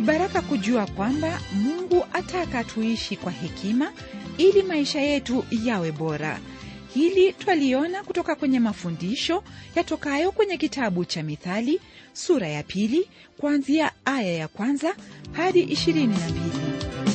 baraka kujua kwamba mungu ataka tuishi kwa hekima ili maisha yetu yawe bora hili twaliona kutoka kwenye mafundisho yatokayo kwenye kitabu cha mithali sura ya pili kuanzia aya ya kwanza hadi ishirini na mbili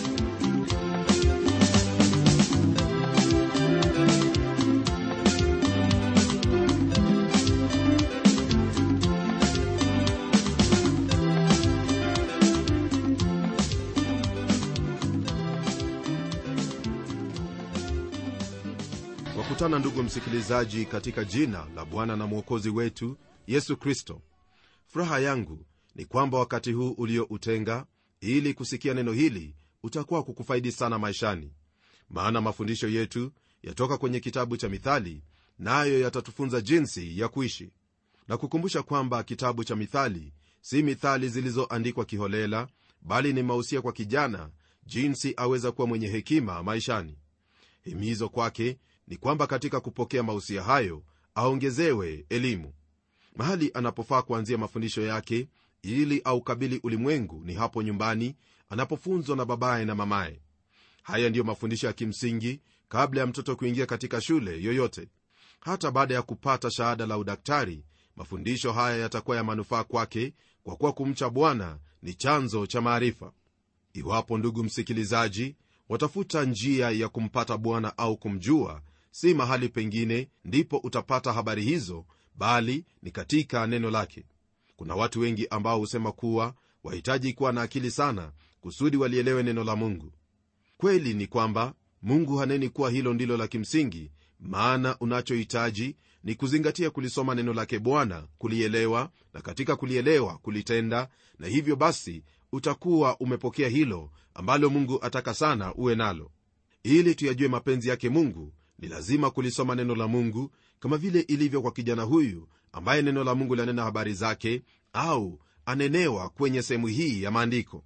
wakutana ndugu msikilizaji katika jina la bwana na mwokozi wetu yesu kristo furaha yangu ni kwamba wakati huu ulioutenga ili kusikia neno hili utakuwa kukufaidi sana maishani maana mafundisho yetu yatoka kwenye kitabu cha mithali nayo na yatatufunza jinsi ya kuishi na kukumbusha kwamba kitabu cha mithali si mithali zilizoandikwa kiholela bali ni mausia kwa kijana jinsi aweza kuwa mwenye hekima maishani himizo kwake ni kwamba katika kupokea mausia hayo aongezewe elimu mahali anapofaa kuanzia mafundisho yake ili aukabili ulimwengu ni hapo nyumbani anapofunzwa na babaye na mamaye haya ndiyo mafundisho ya kimsingi kabla ya mtoto kuingia katika shule yoyote hata baada ya kupata shahada la udaktari mafundisho haya yatakuwa ya manufaa kwake kwa kuwa kumcha bwana ni chanzo cha maarifa iwapo ndugu msikilizaji watafuta njia ya kumpata bwana au kumjua si mahali pengine ndipo utapata habari hizo bali ni katika neno lake kuna watu wengi ambao husema kuwa wahitaji kuwa na akili sana kusudi walielewe neno la mungu kweli ni kwamba mungu haneni kuwa hilo ndilo la kimsingi maana unachohitaji ni kuzingatia kulisoma neno lake bwana kulielewa na katika kulielewa kulitenda na hivyo basi utakuwa umepokea hilo ambalo mungu ataka sana uwe nalo ili tuyajue mapenzi yake mungu ni lazima kulisoma neno la mungu kama vile ilivyo kwa kijana huyu ambaye neno la mungu lanena habari zake au anenewa kwenye sehemu hii ya maandiko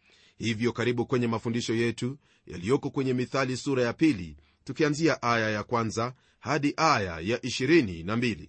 hivyo karibu kwenye mafundisho yetu yaliyoko kwenye mithali sura ya pili tukianzia aya ya kwanza hadi aya ya 22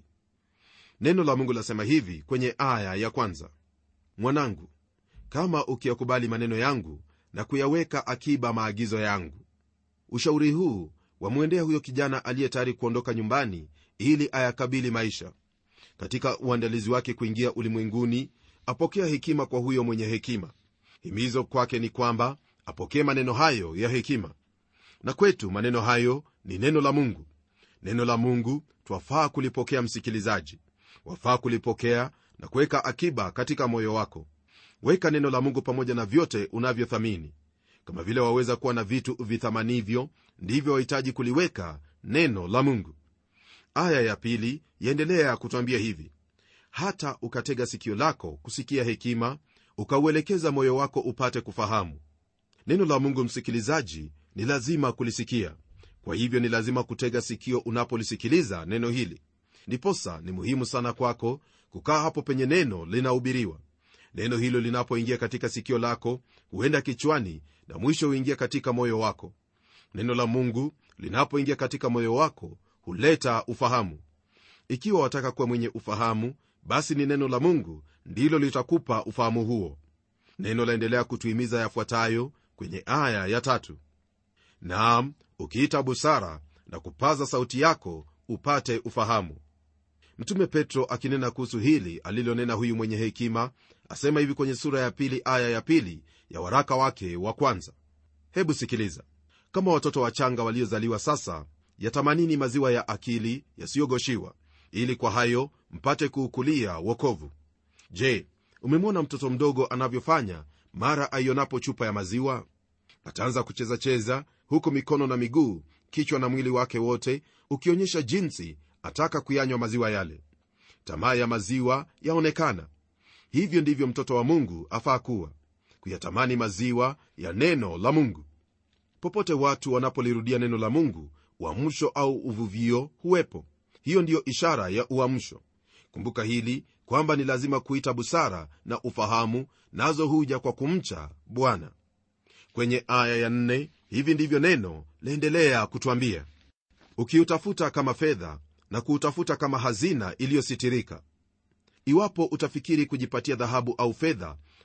neno la mungu lasema hivi kwenye aya ya kwanza mwanangu kama ukiyakubali maneno yangu na kuyaweka akiba maagizo yangu ushauri huu wamwendea huyo kijana aliye tayari kuondoka nyumbani ili ayakabili maisha katika uandalizi wake kuingia ulimwenguni apokea hekima kwa huyo mwenye hekima himizo kwake ni kwamba apokee maneno hayo ya hekima na kwetu maneno hayo ni neno la mungu neno la mungu twafaa kulipokea msikilizaji wafaa kulipokea na kuweka akiba katika moyo wako weka neno la mungu pamoja na vyote unavyothamini kama vile waweza kuwa na vitu vithamanivyo ndivyo wahitaji kuliweka neno la mungu aya ya pili yaendelea kutwambia hivi hata ukatega sikio lako kusikia hekima ukauelekeza moyo wako upate kufahamu neno la mungu msikilizaji ni lazima kulisikia kwa hivyo ni lazima kutega sikio unapolisikiliza neno hili ndiposa ni muhimu sana kwako kukaa hapo penye neno linahubiriwa neno hilo linapoingia katika sikio lako huenda kichwani na mwisho huingia katika moyo wako neno la mungu linapoingia katika moyo wako huleta ufahamu ikiwa wataka kuwa mwenye ufahamu basi ni neno la mungu ndilo litakupa ufahamu huo neno laendelea kutuhimiza yafuatayo kwenye aya ya tatu naam ukiita busara na kupaza sauti yako upate ufahamu mtume petro akinena kuhusu hili alilonena huyu mwenye hekima asema hivi kwenye sura ya pili aya ya pili ya waraka wake wa kwanza hebu sikiliza kama watoto wachanga waliozaliwa sasa yatamanini maziwa ya akili yasiyogoshiwa ili kwa hayo mpate kuukulia wokovu je umemwona mtoto mdogo anavyofanya mara aionapo chupa ya maziwa ataanza kuchezacheza huku mikono na miguu kichwa na mwili wake wote ukionyesha jinsi ataka kuyanywa maziwa yale tamaa ya maziwa yaonekana hivyo ndivyo mtoto wa mungu afaa kuwa kuyatamani maziwa ya neno la mungu popote watu wanapolirudia neno la mungu uamsho au uvuvio huwepo hiyo ndiyo ishara ya uamsho kumbuka hili kwamba ni lazima kuita busara na ufahamu nazo huja kwa kumcha bwana kwenye aya ya nne hivi ndivyo neno laendelea kutwambia ukiutafuta kama fedha na kuutafuta kama hazina iliyositirika iwapo utafikiri kujipatia dhahabu au fedha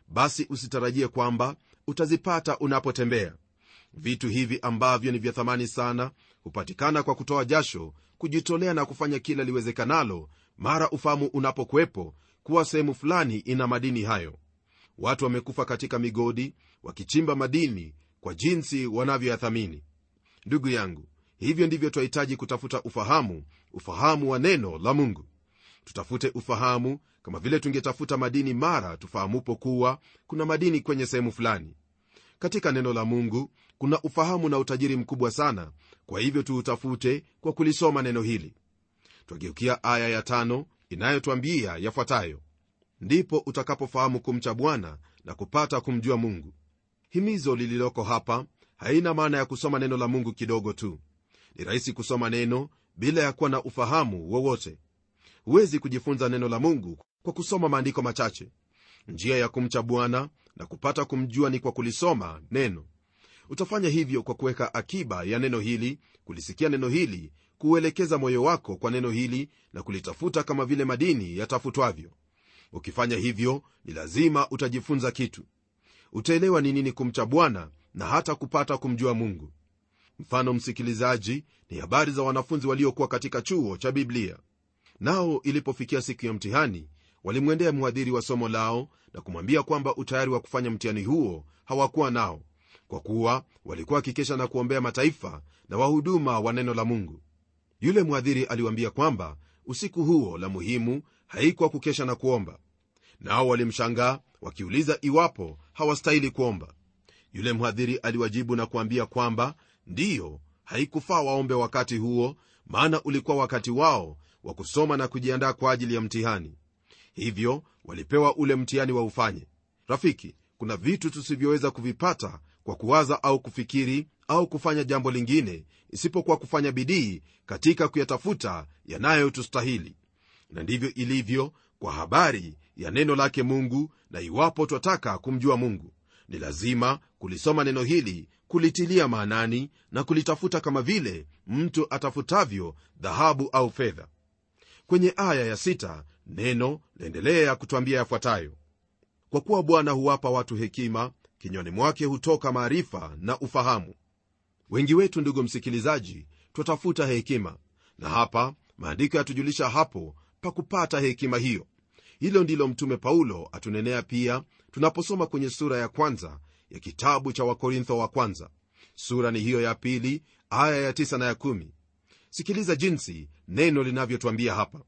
basi usitarajie kwamba utazipata unapotembea vitu hivi ambavyo ni vya thamani sana hupatikana kwa kutoa jasho kujitolea na kufanya kila liwezekanalo mara ufahamu unapokuwepo kuwa sehemu fulani ina madini hayo watu wamekufa katika migodi wakichimba madini kwa jinsi wanavyoyathamini ndugu yangu hivyo ndivyo twahitaji kutafuta ufahamu ufahamu wa neno la mungu tutafute ufahamu kama vile tungetafuta madini mara tufahamupo kuwa kuna madini kwenye sehemu fulani katika neno la mungu kuna ufahamu na utajiri mkubwa sana kwa hivyo tuutafute kwa kulisoma neno hili twageukia aya ya tano inayotwambia yafuatayo ndipo utakapofahamu kumcha bwana na kupata kumjua mungu himizo lililoko hapa haina maana ya kusoma neno la mungu kidogo tu ni rahisi kusoma neno bila ya kuwa na ufahamu wowote huwezi kujifunza neno la mungu kwa kusoma maandiko machache njia ya kumcha bwana na kupata kumjua ni kwa kulisoma neno utafanya hivyo kwa kuweka akiba ya neno hili kulisikia neno hili kuuelekeza moyo wako kwa neno hili na kulitafuta kama vile madini yatafutwavyo ukifanya hivyo ni lazima utajifunza kitu utaelewa ni nini kumcha bwana na hata kupata kumjua mungu mfano msikilizaji ni habari za wanafunzi waliokuwa katika chuo cha biblia nao ilipofikia siku ya mtihani walimwendea mhadhiri wa somo lao na kumwambia kwamba utayari wa kufanya mtihani huo hawakuwa nao kwa kuwa walikuwa wakikesha na kuombea mataifa na wahuduma wa neno la mungu yule mhadhiri aliwaambia kwamba usiku huo la muhimu haikuwa kukesha na kuomba nao walimshangaa wakiuliza iwapo hawastahili kuomba yule mhadhiri aliwajibu na kuambia kwamba ndiyo haikufaa waombe wakati huo maana ulikuwa wakati wao wa kusoma na kujiandaa kwa ajili ya mtihani hivyo walipewa ule mtihani wa ufanye rafiki kuna vitu tusivyoweza kuvipata kwa kuwaza au kufikiri au kufanya jambo lingine isipokuwa kufanya bidii katika kuyatafuta yanayotustahili na ndivyo ilivyo kwa habari ya neno lake mungu na iwapo twataka kumjua mungu ni lazima kulisoma neno hili kulitilia maanani na kulitafuta kama vile mtu atafutavyo dhahabu au fedha kwenye aya ya sita, neno laendelea kutwambia yafuatayo kwa kuwa bwana huwapa watu hekima kinywani mwake hutoka maarifa na ufahamu wengi wetu ndugu msikilizaji twatafuta hekima na hapa maandiko yatujulisha hapo pa kupata hekima hiyo hilo ndilo mtume paulo atunenea pia tunaposoma kwenye sura ya kwanza ya kitabu cha wakorintho wa kwanza sura ni hiyo ya pili aya ya tisa na ya kumi sikiliza jinsi neno linavyotwambia hapa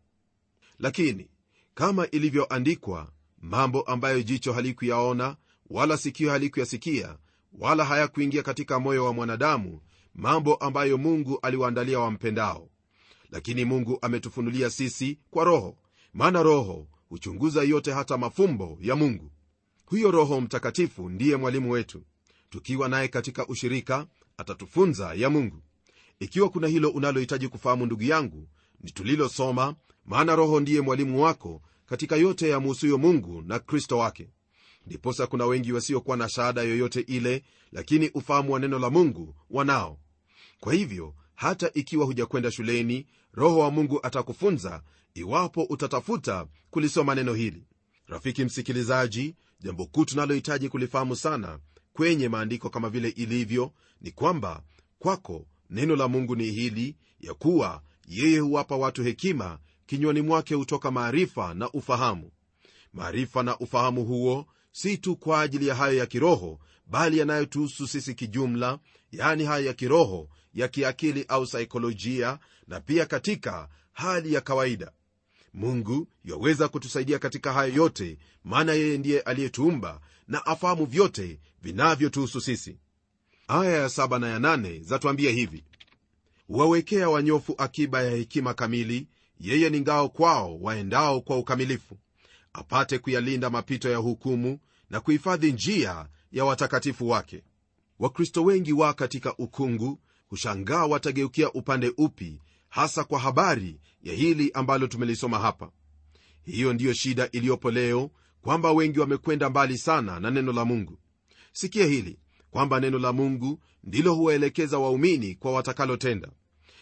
lakini kama ilivyoandikwa mambo ambayo jicho halikuyaona wala sikio halikuyasikia wala hayakuingia katika moyo wa mwanadamu mambo ambayo mungu aliwaandalia wampendao lakini mungu ametufunulia sisi kwa roho maana roho huchunguza yote hata mafumbo ya mungu huyo roho mtakatifu ndiye mwalimu wetu tukiwa naye katika ushirika atatufunza ya mungu ikiwa kuna hilo unalohitaji kufahamu ndugu yangu ni tulilosoma maana roho ndiye mwalimu wako katika yote yamuhusuyo mungu na kristo wake ndiposa kuna wengi wasiokuwa na shahada yoyote ile lakini ufahamu wa neno la mungu wanao kwa hivyo hata ikiwa hujakwenda shuleni roho wa mungu atakufunza iwapo utatafuta kulisoma neno hili rafiki msikilizaji jambo kuu tunalohitaji kulifahamu sana kwenye maandiko kama vile ilivyo ni kwamba kwako neno la mungu ni hili ya kuwa yeye huwapa watu hekima kinywani mwake hutoka maarifa na ufahamu maarifa na ufahamu huo si tu kwa ajili ya hayo ya kiroho bali yanayotuhusu sisi kijumla yaani hayo ya kiroho ya kiakili au saikolojia na pia katika hali ya kawaida mungu yaweza kutusaidia katika hayo yote maana yeye ndiye aliyetuumba na afahamu vyote vinavyotuhusu sisi aya ya saba na ya nane zatuambia hivi huwawekea wanyofu akiba ya hekima kamili yeye ni ngao kwao waendao kwa ukamilifu apate kuyalinda mapito ya hukumu na kuhifadhi njia ya watakatifu wake wakristo wengi wa katika ukungu hushangaa watageukia upande upi hasa kwa habari ya hili ambalo tumelisoma hapa hiyo ndiyo shida iliyopo leo kwamba wengi wamekwenda mbali sana na neno la mungu sikia hili kwamba neno la mungu ndilo huwaelekeza waumini kwa watakalotenda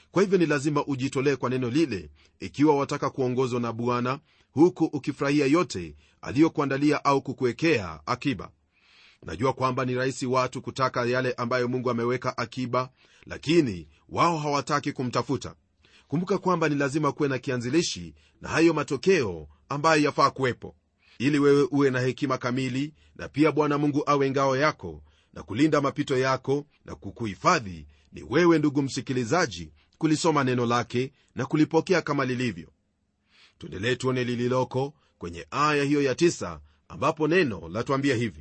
kwa hivyo ni lazima ujitolee kwa neno lile ikiwa wataka kuongozwa na bwana huku ukifurahia yote aliyokuandalia au kukuwekea akiba najua kwamba ni rahisi watu kutaka yale ambayo mungu ameweka akiba lakini wao hawataki kumtafuta kumbuka kwamba ni lazima kuwe na kianzilishi na hayo matokeo ambayo yafaa kuwepo ili wewe uwe na hekima kamili na pia bwana mungu awe ngao yako na kulinda mapito yako na kukuhifadhi ni wewe ndugu msikilizaji kulisoma neno lake na kulipokea kama lilivyo tuendelee tuone lililoko kwenye aya hiyo ya tisa, ambapo neno latuambia hivi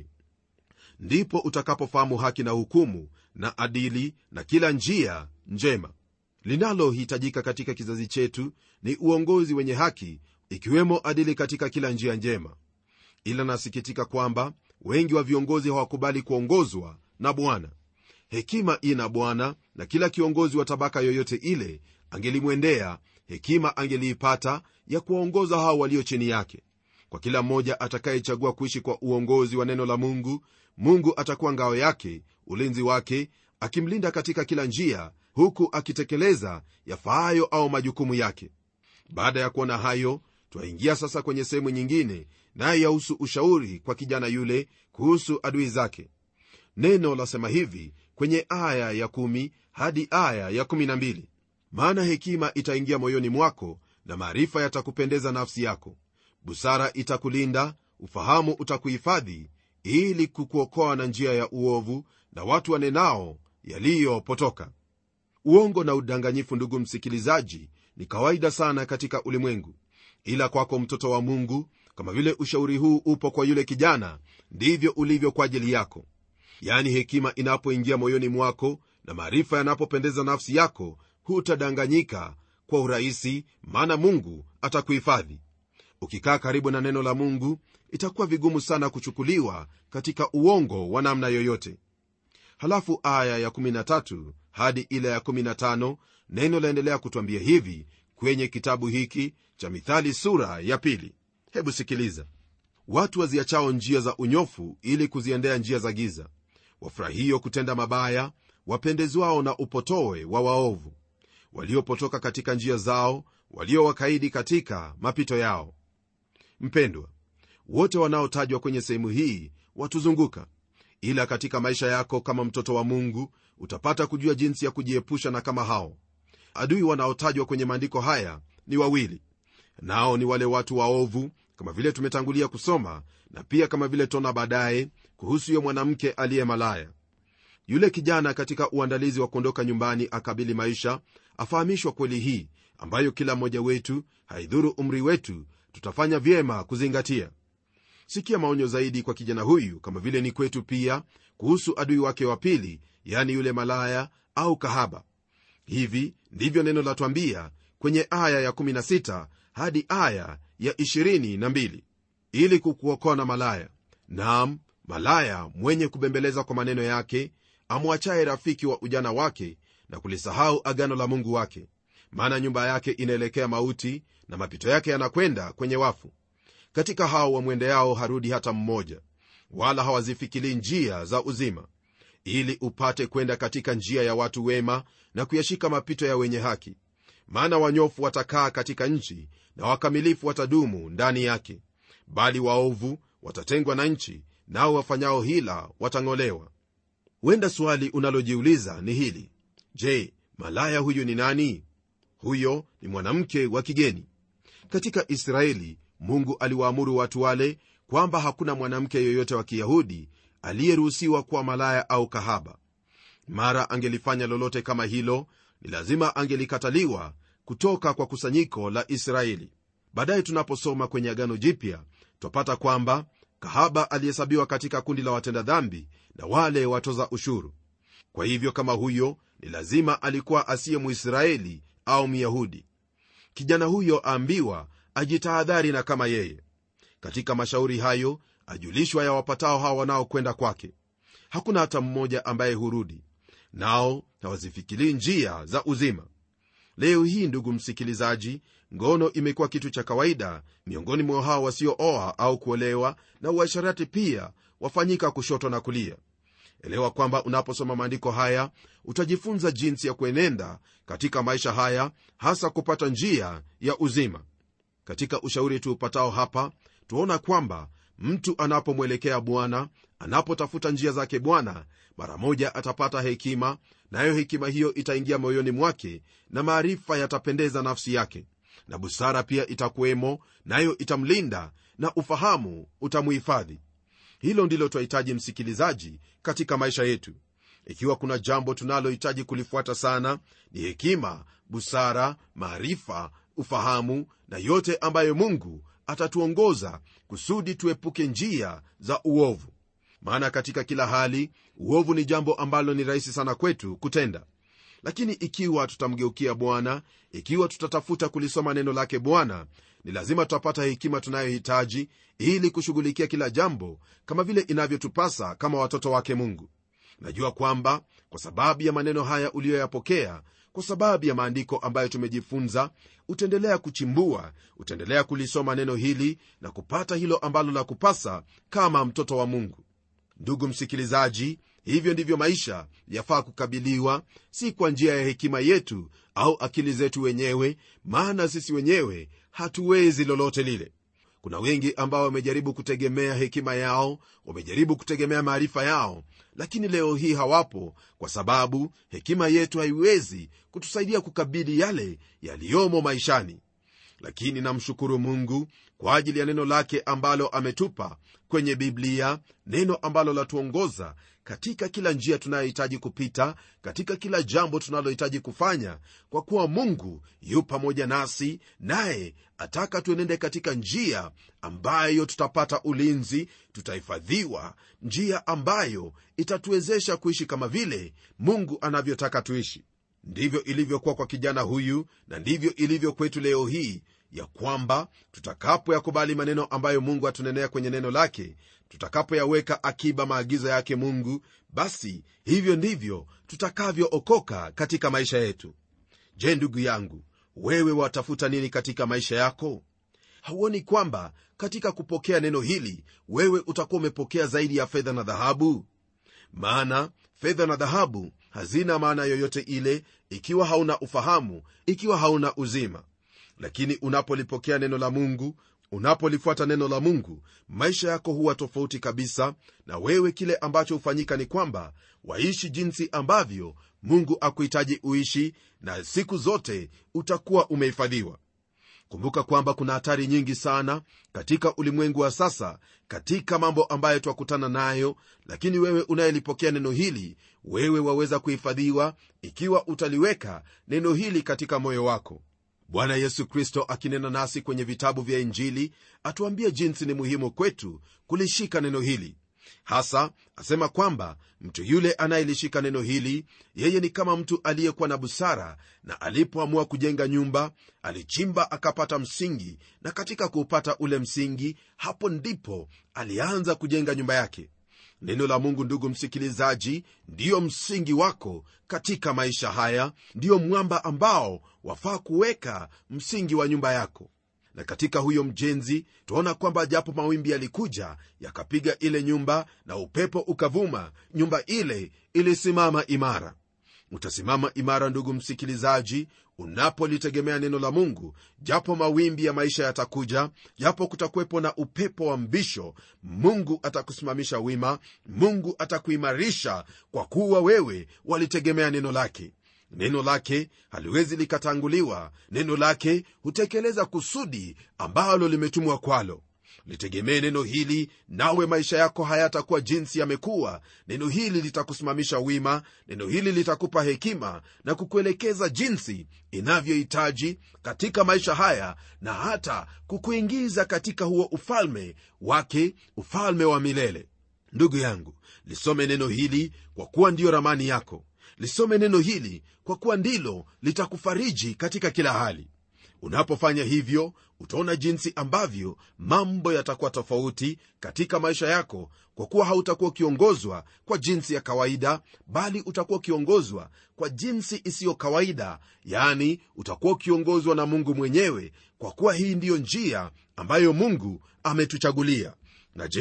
ndipo utakapofahamu haki na hukumu na adili na kila njia njema linalohitajika katika kizazi chetu ni uongozi wenye haki ikiwemo adili katika kila njia njema ila nasikitika kwamba wengi wa viongozi hawakubali kuongozwa na bwana hekima ina bwana na kila kiongozi wa tabaka yoyote ile angelimwendea hekima angeliipata ya kuwaongoza hao walio chini yake kwa kila mmoja atakayechagua kuishi kwa uongozi wa neno la mungu mungu atakuwa ngao yake ulinzi wake akimlinda katika kila njia huku akitekeleza yafaayo au majukumu yake baada ya kuona hayo twaingia sasa kwenye sehemu nyingine naye yahusu ushauri kwa kijana yule kuhusu adui zake neno lasema hivi kwenye aya ya 1 hadi aya ya 12 maana hekima itaingia moyoni mwako na maarifa yatakupendeza nafsi yako busara itakulinda ufahamu utakuhifadhi ili kukuokoa na njia ya uovu na watu wanenao yaliyopotoka uongo na udanganyifu ndugu msikilizaji ni kawaida sana katika ulimwengu ila kwako mtoto wa mungu kama vile ushauri huu upo kwa yule kijana ndivyo ulivyo kwa ajili yako yaani hekima inapoingia moyoni mwako na maarifa yanapopendeza nafsi yako hutadanganyika kwa urahisi maana mungu atakuhifadhi ukikaa karibu na neno la mungu itakuwa vigumu sana kuchukuliwa katika uongo wa namna yoyote halafu aya ya 13 hadi ile ya 15 neno laendelea kutwambia hivi kwenye kitabu hiki cha mithali sura ya pili hebu sikiliza watu waziachao njia za unyofu ili kuziendea njia za giza wafurahio kutenda mabaya wapendezwao na upotowe wa waovu waliopotoka katika njia zao waliowakaidi katika mapito yao mpendwa wote wanaotajwa kwenye sehemu hii watuzunguka ila katika maisha yako kama mtoto wa mungu utapata kujua jinsi ya kujiepusha na kama hao adui wanaotajwa kwenye maandiko haya ni wawili nao ni wale watu waovu kama vile tumetangulia kusoma na pia kama vile tona baadaye kuhusu yo mwanamke aliye malaya yule kijana katika uandalizi wa kuondoka nyumbani akabili maisha afahamishwa kweli hii ambayo kila mmoja wetu haidhuru umri wetu tutafanya vyema kuzingatia sikia maonyo zaidi kwa kijana huyu kama vile ni kwetu pia kuhusu adui wake wa pili yani yule malaya au kahaba hivi ndivyo neno latwambia kwenye aya ya16 hadi aya ya 22 ili kukuokoa na malaya nam malaya mwenye kubembeleza kwa maneno yake amwachaye rafiki wa ujana wake na kulisahau agano la mungu wake maana nyumba yake inaelekea mauti na mapito yake yanakwenda kwenye wafu katika hao wamwendeao harudi hata mmoja wala hawazifikilii njia za uzima ili upate kwenda katika njia ya watu wema na kuyashika mapito ya wenye haki maana wanyofu watakaa katika nchi na wakamilifu watadumu ndani yake bali waovu watatengwa na nchi nao wafanyao hila watang'olewa huenda swali unalojiuliza ni hili je malaya huyu ni nani huyo ni mwanamke wa kigeni katika israeli mungu aliwaamuru watu wale kwamba hakuna mwanamke yoyote wa kiyahudi aliyeruhusiwa kuwa malaya au kahaba mara angelifanya lolote kama hilo ni lazima angelikataliwa kutoka kwa kusanyiko la israeli baadaye tunaposoma kwenye agano jipya twapata kwamba kahaba alihesabiwa katika kundi la watenda dhambi na wale watoza ushuru kwa hivyo kama huyo ni lazima alikuwa asiye muisraeli au myahudi kijana huyo aambiwa ajitahadhari na kama yeye katika mashauri hayo ajulishwa ya wapatao hawa wanaokwenda kwake hakuna hata mmoja ambaye hurudi nao hawazifikilii njia za uzima leo hii ndugu msikilizaji ngono imekuwa kitu cha kawaida miongoni mwa hao wasiooa au kuolewa na uasharati pia wafanyika kushoto na kulia elewa kwamba unaposoma maandiko haya utajifunza jinsi ya kuenenda katika maisha haya hasa kupata njia ya uzima katika ushauri tuupatao hapa tuona kwamba mtu anapomwelekea bwana anapotafuta njia zake bwana mara moja atapata hekima nayo hekima hiyo itaingia moyoni mwake na maarifa yatapendeza nafsi yake na busara pia itakuwemo nayo itamlinda na ufahamu utamuhifadhi hilo ndilo twahitaji msikilizaji katika maisha yetu ikiwa kuna jambo tunalohitaji kulifuata sana ni hekima busara maarifa ufahamu na yote ambayo mungu atatuongoza kusudi tuepuke njia za uovu maana katika kila hali uovu ni jambo ambalo ni rahisi sana kwetu kutenda lakini ikiwa tutamgeukia bwana ikiwa tutatafuta kulisoma neno lake bwana ni lazima tutapata hekima tunayohitaji ili kushughulikia kila jambo kama vile inavyotupasa kama watoto wake mungu najua kwamba kwa sababu ya maneno haya uliyoyapokea kwa sababu ya maandiko ambayo tumejifunza utaendelea kuchimbua utaendelea kulisoma neno hili na kupata hilo ambalo la kupasa kama mtoto wa mungu ndugu msikilizaji hivyo ndivyo maisha yafaa kukabiliwa si kwa njia ya hekima yetu au akili zetu wenyewe maana sisi wenyewe hatuwezi lolote lile kuna wengi ambao wamejaribu kutegemea hekima yao wamejaribu kutegemea maarifa yao lakini leo hii hawapo kwa sababu hekima yetu haiwezi kutusaidia kukabili yale yaliyomo maishani lakini namshukuru mungu kwa ajili ya neno lake ambalo ametupa kwenye biblia neno ambalo latuongoza katika kila njia tunayohitaji kupita katika kila jambo tunalohitaji kufanya kwa kuwa mungu yu pamoja nasi naye ataka tuenende katika njia ambayo tutapata ulinzi tutahifadhiwa njia ambayo itatuwezesha kuishi kama vile mungu anavyotaka tuishi ndivyo ilivyokuwa kwa kijana huyu na ndivyo ilivyo kwetu leo hii ya kwamba tutakapoyakubali maneno ambayo mungu atunenea kwenye neno lake tutakapoyaweka akiba maagizo yake mungu basi hivyo ndivyo tutakavyookoka katika maisha yetu je ndugu yangu wewe watafuta nini katika maisha yako hauoni kwamba katika kupokea neno hili wewe utakuwa umepokea zaidi ya fedha na dhahabu maana fedha na dhahabu hazina maana yoyote ile ikiwa hauna ufahamu ikiwa hauna uzima lakini unapolipokea neno la mungu unapolifuata neno la mungu maisha yako huwa tofauti kabisa na wewe kile ambacho hufanyika ni kwamba waishi jinsi ambavyo mungu akuhitaji uishi na siku zote utakuwa umehifadhiwa kumbuka kwamba kuna hatari nyingi sana katika ulimwengu wa sasa katika mambo ambayo twakutana nayo lakini wewe unayelipokea neno hili wewe waweza kuhifadhiwa ikiwa utaliweka neno hili katika moyo wako bwana yesu kristo akinena nasi kwenye vitabu vya injili atuambia jinsi ni muhimu kwetu kulishika neno hili hasa asema kwamba mtu yule anayelishika neno hili yeye ni kama mtu aliyekuwa na busara na alipoamua kujenga nyumba alichimba akapata msingi na katika kuupata ule msingi hapo ndipo alianza kujenga nyumba yake neno la mungu ndugu msikilizaji ndiyo msingi wako katika maisha haya ndiyo mwamba ambao wafaa kuweka msingi wa nyumba yako na katika huyo mjenzi twaona kwamba japo mawimbi yalikuja yakapiga ile nyumba na upepo ukavuma nyumba ile ilisimama imara utasimama imara ndugu msikilizaji unapolitegemea neno la mungu japo mawimbi ya maisha yatakuja japo kutakuwepo na upepo wa mbisho mungu atakusimamisha wima mungu atakuimarisha kwa kuwa wewe walitegemea neno lake neno lake haliwezi likatanguliwa neno lake hutekeleza kusudi ambalo limetumwa kwalo litegemee neno hili nawe maisha yako hayatakuwa jinsi yamekuwa neno hili litakusimamisha wima neno hili litakupa hekima na kukuelekeza jinsi inavyohitaji katika maisha haya na hata kukuingiza katika huo ufalme wake ufalme wa milele ndugu yangu lisome neno hili kwa kuwa ndiyo ramani yako lisome neno hili kwa kuwa ndilo litakufariji katika kila hali unapofanya hivyo utaona jinsi ambavyo mambo yatakuwa tofauti katika maisha yako kwa kuwa hautakuwa ukiongozwa kwa jinsi ya kawaida bali utakuwa ukiongozwa kwa jinsi isiyo kawaida yani utakuwa ukiongozwa na mungu mwenyewe kwa kuwa hii ndiyo njia ambayo mungu ametuchagulia na je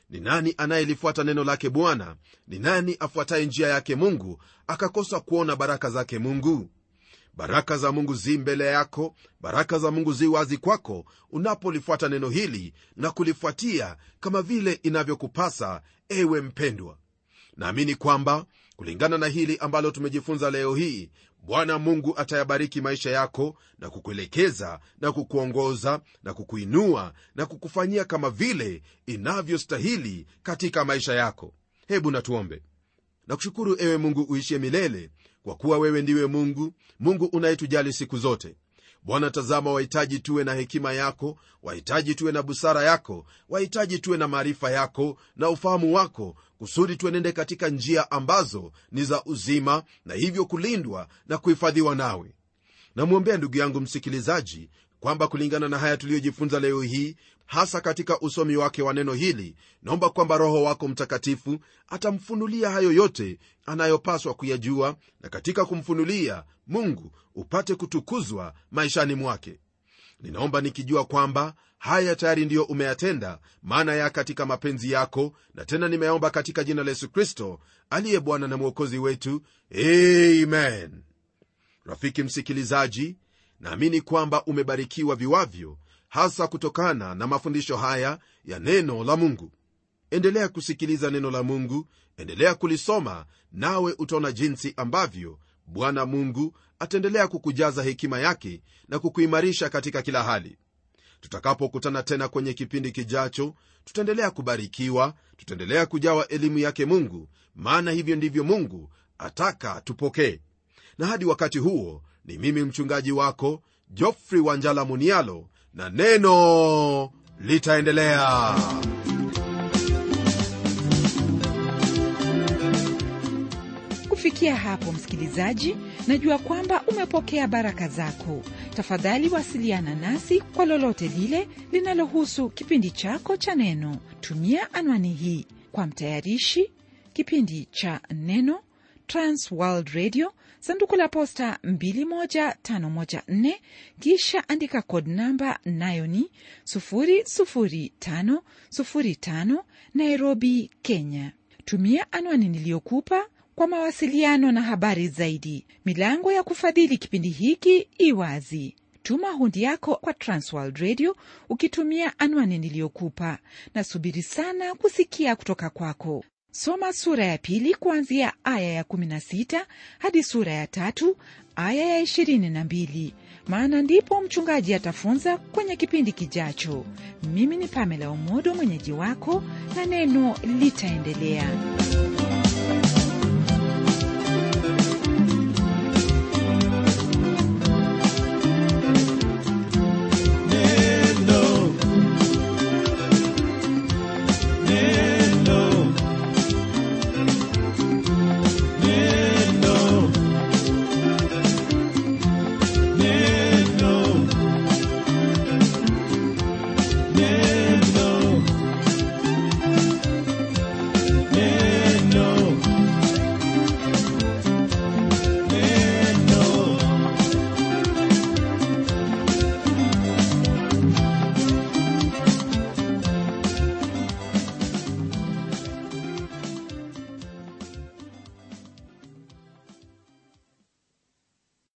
ni nani anayelifuata neno lake bwana ni nani afuataye njia yake mungu akakosa kuona baraka zake mungu baraka za mungu zi mbele yako baraka za mungu zi wazi kwako unapolifuata neno hili na kulifuatia kama vile inavyokupasa ewe mpendwa naamini kwamba kulingana na hili ambalo tumejifunza leo hii bwana mungu atayabariki maisha yako na kukuelekeza na kukuongoza na kukuinua na kukufanyia kama vile inavyostahili katika maisha yako hebu natuombe nakushukuru ewe mungu uishie milele kwa kuwa wewe ndiwe mungu mungu unayetujali siku zote bwana tazama wahitaji tuwe na hekima yako wahitaji tuwe na busara yako wahitaji tuwe na maarifa yako na ufahamu wako kusudi tuenende katika njia ambazo ni za uzima na hivyo kulindwa na kuhifadhiwa nawe namwombea ndugu yangu msikilizaji kwamba kulingana na haya tuliyojifunza leo hii hasa katika usomi wake wa neno hili naomba kwamba roho wako mtakatifu atamfunulia hayo yote anayopaswa kuyajua na katika kumfunulia mungu upate kutukuzwa maishani mwake ninaomba nikijua kwamba haya tayari ndiyo umeyatenda maana ya katika mapenzi yako na tena nimeomba katika jina la yesu kristo aliye bwana na mwokozi wetu amen rafiki msikilizaji naamini kwamba umebarikiwa viwavyo hasa kutokana na mafundisho haya ya neno la mungu endelea kusikiliza neno la mungu endelea kulisoma nawe utaona jinsi ambavyo bwana mungu ataendelea kukujaza hekima yake na kukuimarisha katika kila hali tutakapokutana tena kwenye kipindi kijacho tutaendelea kubarikiwa tutaendelea kujawa elimu yake mungu maana hivyo ndivyo mungu ataka tupokee na hadi wakati huo ni mimi mchungaji wako jofrey wanjala munialo na neno litaendelea kufikia hapo msikilizaji najua kwamba umepokea baraka zako tafadhali wasiliana nasi kwa lolote lile linalohusu kipindi chako cha neno tumia anwani hii kwa mtayarishi kipindi cha neno transworld radio sanduku la posta 21514 kisha andika kod namba nayo ni 00505 nairobi kenya tumia anwani niliyokupa kwa mawasiliano na habari zaidi milango ya kufadhili kipindi hiki iwazi tuma hundi yako kwa transworld radio ukitumia anwani niliyokupa nasubiri sana kusikia kutoka kwako soma sura ya pili kuanzia aya ya 16 hadi sura ya tatu aya ya 22 maana ndipo mchungaji atafunza kwenye kipindi kijacho mimi ni pamela umodo mwenyeji wako na neno litaendelea